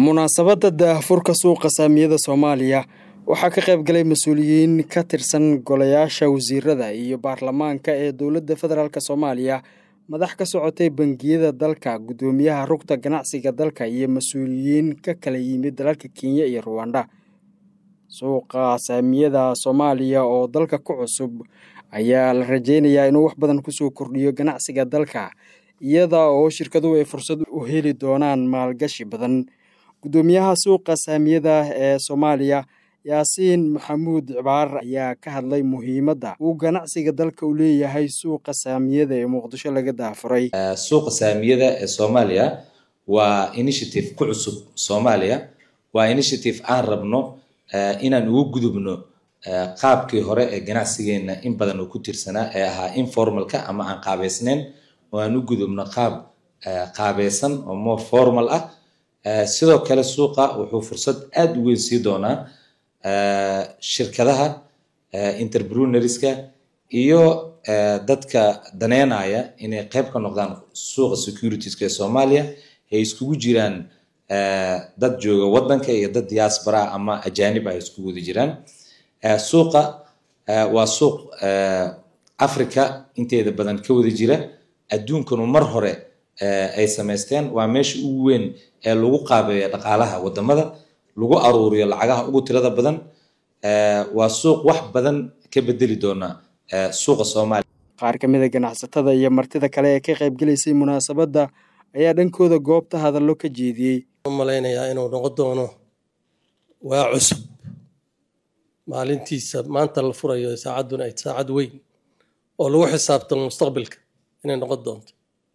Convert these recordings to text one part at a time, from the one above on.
munaasabadda daahfurka suuqa saamiyada soomaaliya waxaa ka qayb galay mas-uuliyiin ka tirsan golayaasha wasiirada iyo baarlamaanka ee dowladda federaalk soomaaliya madax ka socotay bangiyada dalka guddoomiyaha rugta ganacsiga dalka iyo mas-uuliyiin ka kala yimid dalalka kenya iyo ruwanda suuqa saamiyada soomaaliya oo dalka ku cusub ayaa la rajeynayaa inuu wax badan kusoo kordhiyo ganacsiga dalka iyada oo shirkaduhu ay fursad u heli doonaan maalgashi badan guddoomiyaha suuqa saamiyada ee soomaaliya yaasiin maxamuud cibaar ayaa ka hadlay muhiimadda uu ganacsiga dalka u leeyahay suuqa saamiyada ee muqdisho laga daafuray suuqa saamiyada ee soomaaliya waa initiative ku cusub soomaaliya waa initiative aan rabno inaan ugu gudubno qaabkii hore ee ganacsigeena in badan uu ku tirsanaa ee ahaa informalka ama aan qaabeysneyn oo aan u gudubno qaab qaabeysan oo more formal ah sidoo kale suuqa wuxuu fursad aada u weyn sii doonaa shirkadaha interpreneurska iyo dadka daneynaya inay qayb ka noqdaan suuqa securitiska ee soomaaliya ay iskugu jiraan dad jooga wadanka iyo dad diaspora ama ajanib ay iskugu wada jiraan suuqa waa suuq africa inteeda badan ka wada jira adduunkanu mar hore ay samaysteen waa meesha ugu weyn ee lagu qaabeeya dhaqaalaha wadamada lagu aruuriyo lacagaha ugu tirada badan waa suuq wax badan ka bedeli doona suuqa soomaaliya qaar ka mida ganacsatada iyo martida kale ee ka qaybgelaysay munaasabadda ayaa dhankooda goobta hadallo ka jeediyey malaynayaa inuu noqon doono waa cusub maalintiisa maanta la furayo saacadduna ay saacad weyn oo lagu xisaabtamo mustaqbalka inay noqon doonto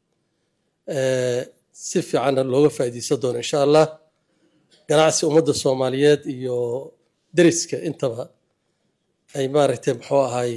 si fiicanna looga faa'iidaysan doono insha allah ganacsi ummadda soomaaliyeed iyo deriska intaba ay maaragtay muxuu ahay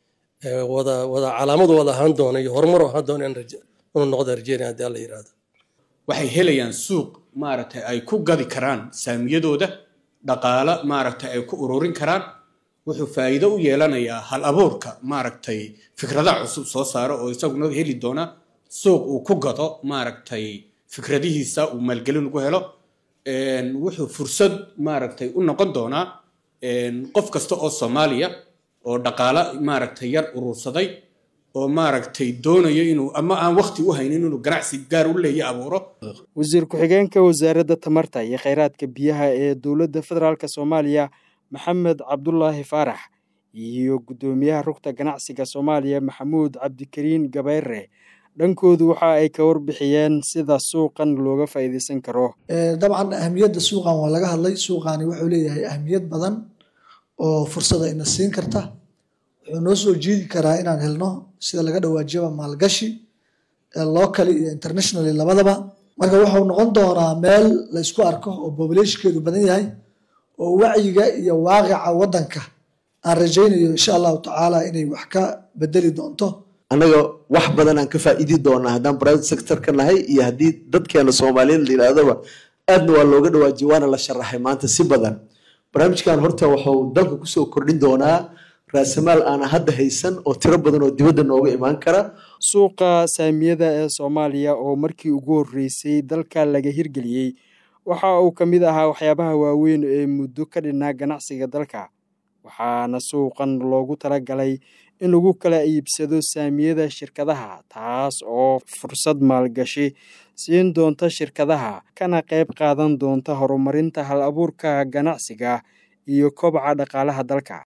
wada wada calaamadu wada ahaan doona iyo horumar ahaan doona inuu noqda rajeynaya haddii alla yidhaahdo waxay helayaan suuq maaragtay ay ku gadi karaan saamiyadooda dhaqaalo maaragtay ay ku ururin karaan wuxuu faa'iido u yeelanayaa hal abuurka maaragtay fikradaha cusub soo saaro oo isaguna heli doona suuq uu ku gado maaragtay fikradihiisa uu maalgelin ugu helo wuxuu fursad maaragtay u noqon doonaa qof kasta oo soomaaliya oo dhaqaalo maaragtay yar urursaday oo maaragtay doonayo inuu ama aan wakti u haynin inuu ganacsi gaar u leeya abuuro wasiir ku-xigeenka wasaaradda tamarta iyo kheyraadka biyaha ee dowladda federaalk soomaaliya maxamed cabdulaahi faarax iyo guddoomiyaha rugta ganacsiga soomaaliya maxamuud cabdikariin gabayre dhankoodu waxa ay ka warbixiyeen sida suuqan looga faa'iidaysan karo dabcan ahamiyadda suuqan waa laga hadlay suuqani wuxuu leeyahay ahamiyad badan oo fursada ina siin karta wuxuu noo soo jiidi karaa inaan helno sida laga dhawaajiyaba maalgashi locally iyo internationally labadaba marka wuxuu noqon doonaa meel la ysku arko oo populationkeedu badan yahay oo wacyiga iyo waaqica waddanka aan rajaynayo insha allahu tacaala inay wax ka bedeli doonto annaga wax badan aan ka faa'iidi doonaa haddaan private sector ka nahay iyo haddii dadkeena soomaaliyeed la yidhaahdaba aadna waa looga dhawaajiyay waana la sharaxay maanta si badan barnaamijkan horta wuxuu dalka kusoo kordhin doonaa raasamaal aana hadda haysan oo tiro badan oo dibadda nooga imaan kara suuqa saamiyada ee soomaaliya oo markii ugu horreysay dalka laga hirgeliyey waxa uu ka mid ahaa waxyaabaha waaweyn ee muddo ka dhinaa ganacsiga dalka waxaana suuqan loogu talagalay in lagu kala iibsado saamiyada shirkadaha taas oo fursad maalgashi siin doonta shirkadaha kana qayb qaadan doonta horumarinta hal abuurka ganacsiga iyo kobaca dhaqaalaha dalka